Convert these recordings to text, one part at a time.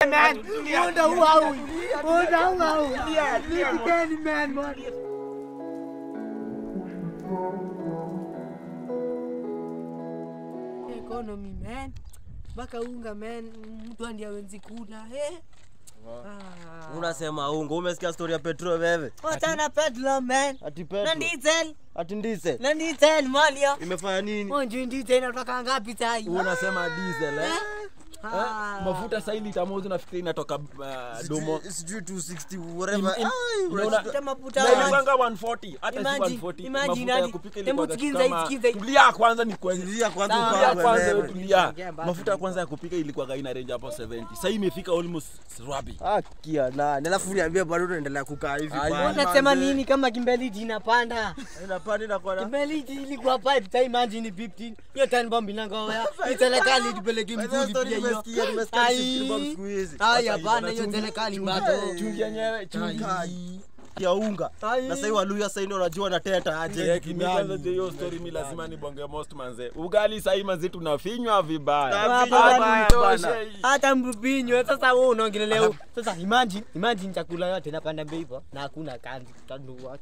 man. Muda huu au. Muda huu au. Nipigeni man man. Economy man. Mpaka unga man, mtu andi awenzi kula eh. Ah. unasema ungo umesikia story ya petro wewe Wachana petrol man. ati Na petro diesel. ati ndise Na diesel malio. imefanya nini Onje diesel inatoka ngapi sai? unasema diesel eh? Ah. mafuta sahii lita moja nafikiri inatoka uh, domo Sijui- sijui 260 whatever Im- im- Ai, unaona- unashika- Kuta mafuta Na wapi? ilikuwanga 140 hata si Imagine- 140 imagine mafuta ya hadi- kupika hebu ilikuwa sikiza kama hii, sikiza hii. tulia kwanza ni kwenye Tulia kwanza Sawa. tulia upangwe kwanza wewe. wewe tulia Ongea basi. mafuta ya kwanza ya kupika ilikuwa ina range hapo 70 sasa imefika almost rabi Ah, kia nani alafu niambie bado unaendelea kukaa hivi Ai, bana. Unasema nini kama Kimbeliti inapanda? Inapanda inakuwa na- Kimbeliti ilikuwa pipe time imagine 15. Hiyo time bomb inangoa. Hii serikali tupeleke By the way, mzuri story pia hiyo. nimesikia, nimesikia Ai. 15 bob siku hizi. Ai Sasa hapana hiyo hiyo chungi- serikali chungi- bado. chungi yenyewe chungi Ai. ya unga Ai. na sasa hivi waluya sasa ndio unajua nateta aje Yeah, kimi kwanza je, hiyo story mi lazima nibonge most manze ugali sahii manze tunafinywa vibaya Tunafinywa Hadi vibaya itoshe bana. hii. Hata mpinywe sasa wewe unaongelelea huko. Sasa imagine imagine chakula yote inapanda bei hivyo na hakuna kazi. Tadu what?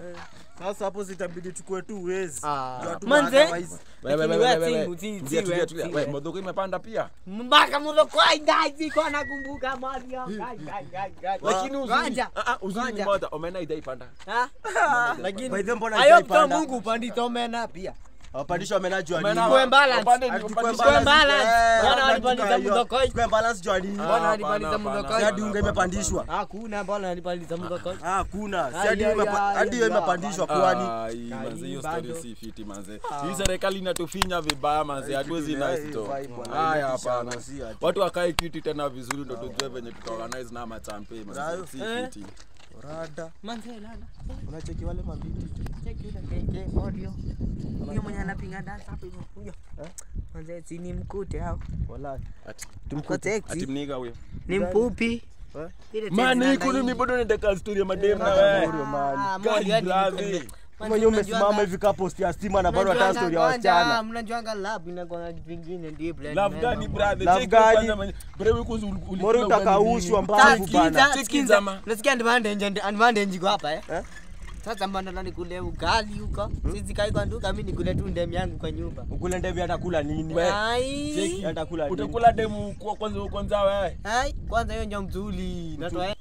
sasa hapo zitabidi chukue tu wezi Ah. Ndio tu Manze. otherwise- Wewe, Lakini wewe, wewe wewe, si- si- wewe. si Tulia, tulia, wewe, tulia. si Wewe, wewe. modoko imepanda pia Mpaka mudho kwa ndazi kwa nakumbuka Mario. Gai, gai, gai, gai. lakini uzuri Ngoja. ah, ah, uzuri ni Ngoja. moja omena ijaipanda Ah? Lakini By the way, mbona I hope haijapanda? to Mungu upandi tomena pia. wapandisha wamenajua Omena nini wa- Tuwe balance. wapande- Ati wapande- tukue Tukue balance. balance. Eh, Bwana labda walipandisha tukae hiyo. mudokoi. Tukue balance jua nini Ah, Bwana hapana, alipandisha hapana, mudokoi. si hadi hapana, unga hapana, imepandishwa Hakuna bwana alipandisha mudokoi. Ah, hakuna si Ai, hadi hiyo ai, imepa- ai, hadi hiyo ai, imepandishwa Ah, kwani hii, Kai, manze, hiyo bado. story si fiti manze hii serikali inatufinya vibaya manze hatuwezi Ai, nice to vai bwana, haya inatisha, hapana si ati. watu wakae kiti tena vizuri ndo tujue venye tutaorganize na machampe manze Sayo. si Eh. fiti rada Manze lala. unacheki wale mabiti Cheki yule keke audio. Huyo mwenye anapiga dance hapo hivyo. Huyo. Manze si ni mkute hao. wallahi ati Tuko ati teksi. mniga huyo Ni mfupi. Eh? Ile teksi mani nanda kuni hii. mi bado nataka story ya madem na Ah, wewe Morio, man. Morio Kai, hadi brother. nikuambia. kama hiyo umesimama hivi ka post ya stima na bado hata Mnajuanga story ya kwanza, wasichana mnajuanga lab inakuwa na vitu vingine ndio blend love member. gani brother Love Check gani? kwanza mwenye- brother wewe kwanza uli- ulikula Morio ugali utakaushwa nini? mbavu Sikiza, bana Check sikiza. zama. Unasikia advantage and advantage iko hapa eh? Eh? Sasa mbona nikule ugali huko? Sisi kai kwa nduka mimi nikule tu ndem yangu kwa nyumba. ukule ndevi atakula nini We. Ai. Cheki atakula nini utakula demu kwa kwanza kwanza wewe Ai, kwanza hiyo ndio mzuri. Natoa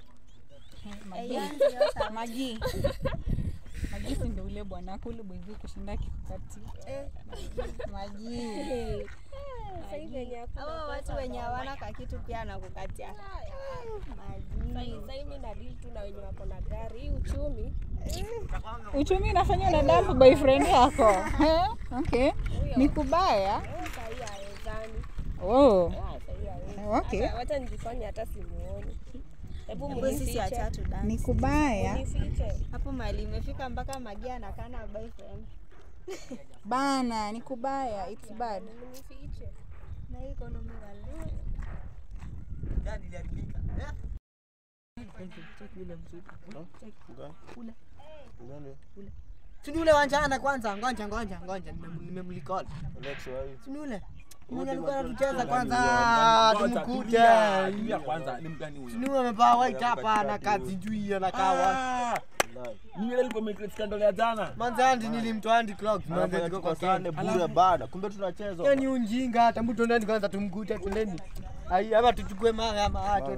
Magi. Magi si ndio ule bwana wako ule mwenzi kushinda kikati. Magi. Sasa venye hakuna Hawa watu wenye hawana kakitu pia nakukatia. Sasa sasa mimi na deal tu na wenye wako na gari. Hii uchumi Uchumi unafanya unadafu boyfriend yako. Eh? Okay. Ni kubaya. eh, sasa hii hawezani. Oh. Ah, sasa hii hawezi. Okay. Hata- Wacha nijifanye hata simuoni. Hebu Hebu sisi munifiche. watatu Ni dance. kubaya. Munifiche. Hapo mahali imefika mpaka Magia anakaa na boyfriend. Bana, ni kubaya. It's bad. Munifiche. Na hii economy wala. Si ni ule wanjana kwanza, ngoja ngoja ngoja nimem- nimemlicall. Si ni ule. Mwenye alikuwa anatucheza kwanza Ngoja, tumkute. tulia, tulia kwanza ni mgani Si huyo ni ule amevaa white hapa na kazi juu anakaa wapi? Ah, ni yule alikuwa amecreate scandal ya jana Manze andi nilimtoa andi clocks manze Anafanya ziko kwa tukosane sana. bure bana kumbe tunacheza Hiyo ni unjinga hata mtu ndani kwanza tumkute twendeni. Ai ama tuchukue mara ama acho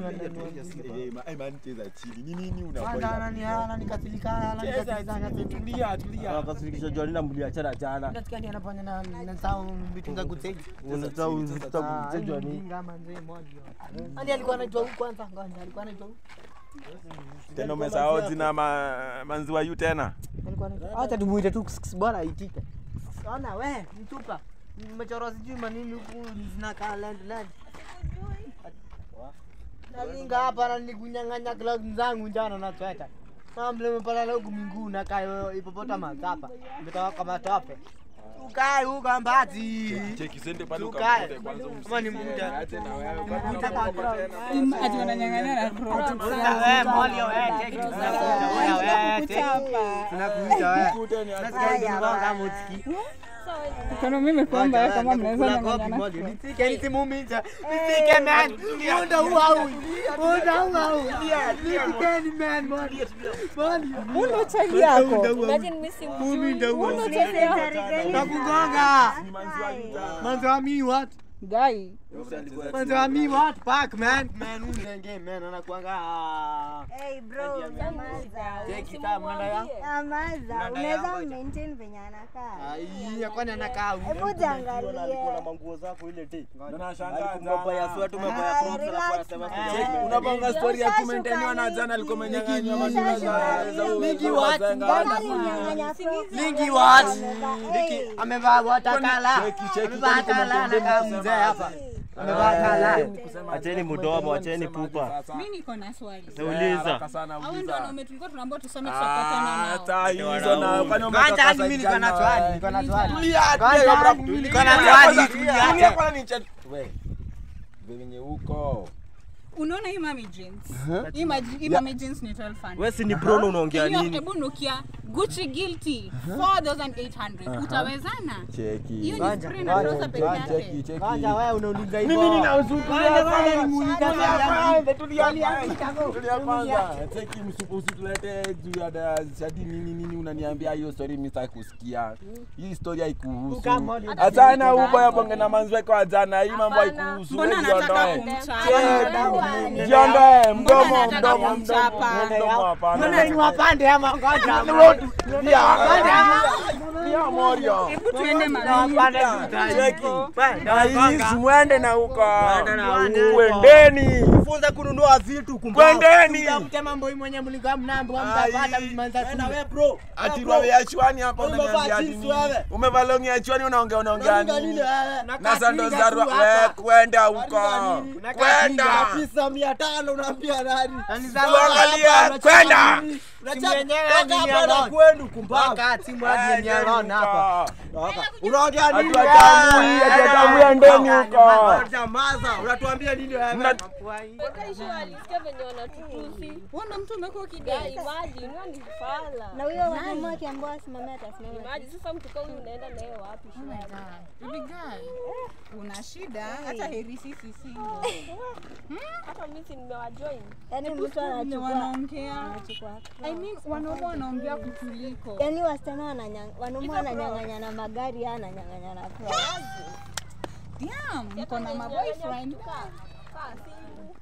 cheza chini ni nini Kwanza anani anani katilika anani katilika tulia tulia akasifikisha jua nina mliachana jana Nasikia ni anafanya na na sawa vitu za kuteja. unataka ni Mjinga manze moja. Ani alikuwa anaitwa huku kwanza ngoja alikuwa anaitwa huku. tena umesahau jina ma- manziwa yu tena Alikuwa anaitwa. Acha tumuite tu bora aitike. Ona we mtupa. Mmechora sijui manini huku zinakaa land land. Nalinga hapa na nikunyang'anya gloves zangu njano na sweta. Mambo umepala huku minguu na kayo hippopotamus hapa. Umetoka kama tope. Ukae huko mbati. cheki sende pale Tukae. ukamkute kwanza Kama ni muda. Ache na wewe Mkuta kwa ground. Im- Ati wananyang'anya na crocs. Wewe molio wewe cheki tunakuja wewe wewe cheki. Kuchapa. Tunakuja wewe. Mkute ni Nasikia hivi mbona kama utiki. Economy imekuwa mbaya kama mnaweza Kula kopi nyang'anyana. moja. Nitike nisimuumize. Nitike man. Muda huu au. Muda huu au. Nitikeni man. Body. Body. Uno chali yako. Imagine mimi si Muminda huu. Uno chali yako. Nakugonga. Manzo wa mi what? Guy. Manzo wa mi what? Pack man. Man unenge man anakuanga. Hey bro, nyamaza. Cheki kama mnada ya. Nyamaza. Mnada Unaweza yako. maintain venye anakaa. Ai, kwani anakaa huyu? Hebu alikuwa na jiangalie. manguo zako ile day. Na nashangaa Alikuwa umebaya jana. sweat, umebaya Ah, crocs, alafu relax, anasema man. sijui. Cheki, unapanga story ya Ushashuka kumenteniwa na lini? jana alikuwa amenyang'anywa Ligi majina za ushashuka za lini? za What? wazenga. Mbona alimnyang'anya Crocs? Lingi what? Amevaa- Liki Hey. amevaa watakala. Cheki, cheki, Amevaa kwani kuna kala condemn anakaa kusema mzee hapa. hapa? Amevaa kala. Acheni mdomo, acheni pupa. Mi niko na swali. Nauliza. Haraka sana, Hao uliza. ndio wanaume tulikuwa tunaambiwa tusome tutapatana Ah, nao. hata hizo wanaume. na kwani Kwanza umetoka hadi side mimi niko na gani swali, wewe? niko na swali. Tulia, Kwanza tulia, hadi bro. mimi niko Tulia na kwanza, swali, tulia tulia. kwanza ni chat- we, venye huko Unaona hii mami jeans? Hii maji- hii mami jeans ni 1200. Wewe si ni prono unaongea Hiyo nini? hebu nukia Gucci guilty 4800. Utawezana? cheki Hiyo ni Ngoja, spray na ngoja, trouser peke cheki yake. cheki cheki Kwanza wewe unauliza hivyo. mimi ninauzukia Kwanza kwanza. wewe nimuuliza Tulia swali yangu. kwanza, tulia Swali yangu kwanza. itago. Tulia kwanza. Cheki msupu usitulete juu ya da- shadi nini nini unaniambia hiyo story mimi sitaki kusikia. Hii story haikuhusu. Kama ni- Achana huko ya bonge na manzwe kwa jana. Hii mambo Hapana. haikuhusu. Mbona wewe anataka jiondoe. kumchapa? Jiondoe mdomo Mbona anataka mdomo mdomo kumchapa? mdomo hapana. Mbona ni wapande ama ngoja? Pia pia morio. Hebu tuende mami. Wapande Cheki. Bwana, Na hii mwende na huko. Mwende na huko. Kwendeni. Funza kununua vitu kumbavu. Kwendeni. Mtamke mambo hii mwenye mlikuwa mnaambiwa mtapata Ai. mmanza Enda shule. wewe bro. Ati Bro. roho ya chwani hapa Umevaa unaniambia ati jeans nini? wewe. Umevaa longi ya chwani unaongea unaongea Unaongea nini? nini wewe? Na sando za Unakaa roho tu hapa. wewe kwenda huko. Unakaa nini? Unakaa Kwenda. Pisa 500 unaambia nani? Nani za Uangalia kwenda. Simu yenyewe Toka ni hapa na alone. kwenu kumbavu. Toka simu hadi ni alone hapa. Toka. Unaongea nini? Ati watamui, wewe? ati watamui ndeni huko. Nyamaza. Unatuambia nini wewe? Mna- Wakaishu walisikia venye wanatutusi. Wana mtu umekuwa Guy, kidai. imagine, huyo ni fala. Na huyo wanaume akiambiwa asimame atasimama. Imagine, sasa mtu kama huyu unaenda naye wapi? Oh my God. Baby girl. Una shida hata heri sisi single. Hata mimi si nimewajoin. Yaani mtu Vile anachukua wanaongea. anachukua. I mean wanaume wanaongea kutuliko. Yaani wasichana wananyang wanaume wananyang'anya na magari yeye ananyang'anya na Crocs. Damn, mko na maboyfriend. Kaa, kaa simu.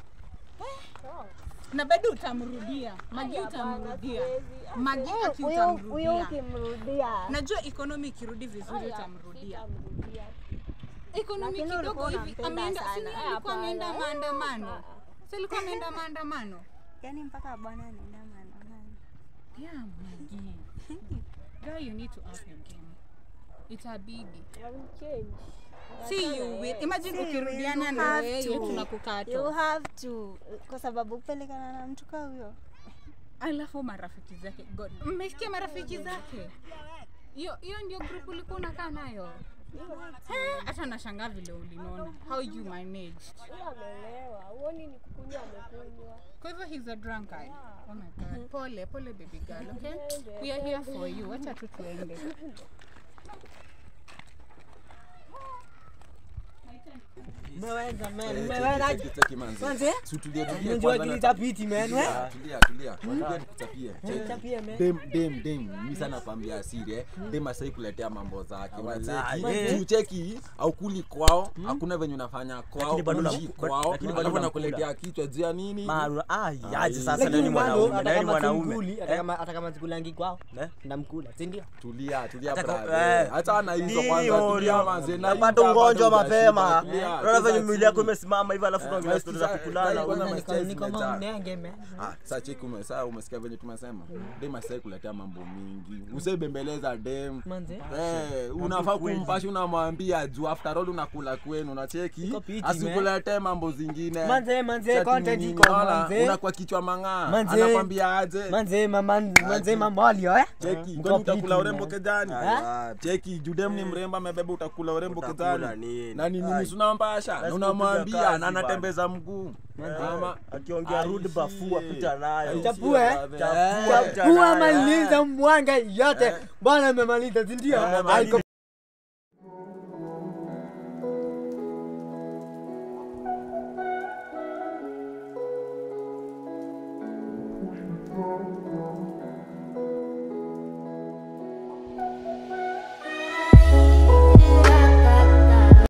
Na bado utamrudia. Magi Hapana, utamrudia. siwezi. Magi Huyo- aki Huyo huyo utamrudia. ukimrudia. Najua economy ikirudi vizuri utamrudia. Sitamrudia. Economy Lakini kidogo ulikuwa hivi unampenda ameenda si sana. alikuwa Hapana. ameenda maandamano. Si alikuwa ameenda maandamano. Yaani mpaka bwana anaenda maandamano. Yeah, Magi. Girl, you need to up your game. Itabidi. I'll change. See you will. Imagine See, ukirudiana you na have wewe to. tunakukata. You have to kwa sababu kupelekana na mtu kama huyo. alafu marafiki zake God, mmesikia marafiki zake hiyo hiyo ndio group ulikuwa unakaa nayo Eh, hata nashangaa vile ulinona how you managed Huyo amelewa. Huoni ni kukunywa amekunywa. kwa hivyo he's a drunkard oh my god pole pole baby girl okay we are here for you wacha tu tuende Mmeweza man, Eh, mmeweza. cheki, cheki, cheki, manzi. Manze? Si tulie, tulie Unajua kwanza kile na- cha piti man, we? Tulia, tulia, tulia. Tulia nikuchapie. Cheki. Chapie, man. Dem, dem, dem. Mimi sana nakwambia siri eh. Dem asai kuletea mambo zake. Wallahi. Wacheki. Juu cheki haukuli kwao, hakuna venye unafanya kwao, Lakini bado uishi unakula- kwao, lakini bado alafu unakula. nakuletea kichwa juu ya nini? Maru, ai, aje sasa Lakini ndio ni bado, mwanaume, hata ndio ni kama mwanaume. simkuli, hata kama- hata kama sikulangi kwao Eh? ndamkula si ndio Tulia, tulia Hata kwa- brother. eh. Hata na hizo Nini kwanza tulia Orio? manze. Na Unapata hii ugonjwa bado mapema. hujashiba, tulia. Unaona venye Sasa mwili yako chini. imesimama hivi alafu Eh, unaongea stori za sasa- kukulana. sasa- Una- sasa- Niko- stress niko imejaa. mnenge man Ah, sasa cheki ume, sasa umesikia venye tumesema. Dem asai kuletea mambo mingi. Usaibembeleza dem. manze Eh, unafaa kumpasha unamwambia juu after all unakula kwenu unacheki Iko piti, asikuletee mambo zingine Manze, manze, Sasa content nini, iko, unaona? manze. unakuwa kichwa mang'aa Manze. anakwambia aje manze mama manze mamolio eh cheki Iko kwani piti, utakula urembo man. kejani Ah, cheki judem ni mrembo amebeba utakula urembo Utakula kejani nini? na nini Ai. unampasha na Lazima unamwambia kupiga kazi na anatembeza mguu Ama- akiongea rude Aishi. bafua pita nayo. Aishi, Chapue, eh? brother. Chapua. Eh. kuwa maliza mwanga yote bwana amemaliza si ndio Eh, haiko